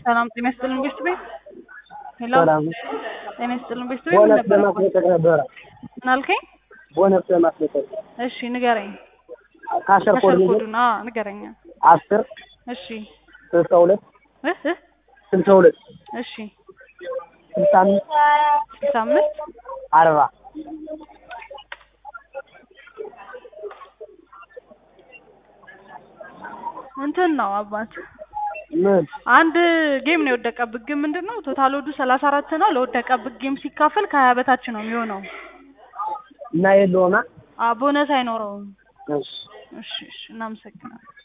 ሰላም ጤና ይስጥልን ቤስት ቤት ሄሎ ሰላም ጤና ይስጥልን ቤስት ቤት ምን ቦነስ ነበር ለማስለቀቅ ነበረ። ምን አልከኝ? ቦነስ ለማስለቀቅ እሺ ንገረኝ። ካሸር ኮድ ከሸር ንገር ኮዱን አዎ ንገረኝ። አስር እሺ ስልሳ ሁለት እህ እህ ስልሳ ሁለት እሺ ስልሳ አምስት ስልሳ አምስት አርባ እንትን ነው አባት ምን አንድ ጌም ነው የወደቀብህ። ግን ምንድን ነው ቶታል ወዱ ሰላሳ አራት ነው። ለወደቀብህ ጌም ሲካፈል ከሀያ በታች ነው የሚሆነው። እና የለውማ አ ቦነስ አይኖረውም። እሺ እሺ እሺ እናመሰግናለን።